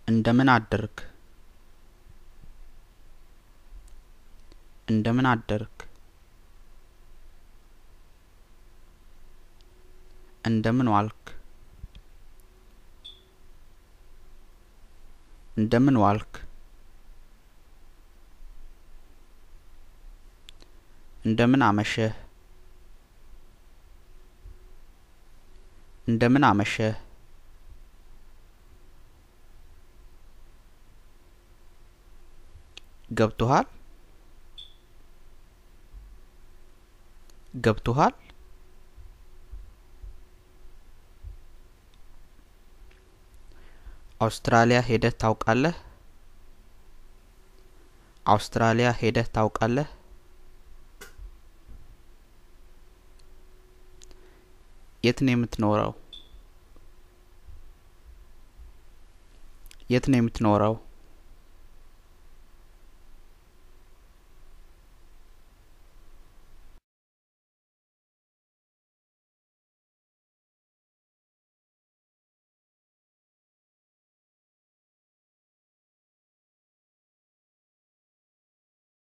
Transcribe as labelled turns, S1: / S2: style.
S1: እንደምን አደርክ እንደምን አደርክ እንደምን ዋልክ እንደምን ዋልክ እንደምን አመሸህ እንደምን አመሸህ ገብቶሃል ገብቶሃል አውስትራሊያ ሄደህ ታውቃለህ አውስትራሊያ ሄደህ ታውቃለህ የት ነው የምትኖረው የት ነው የምትኖረው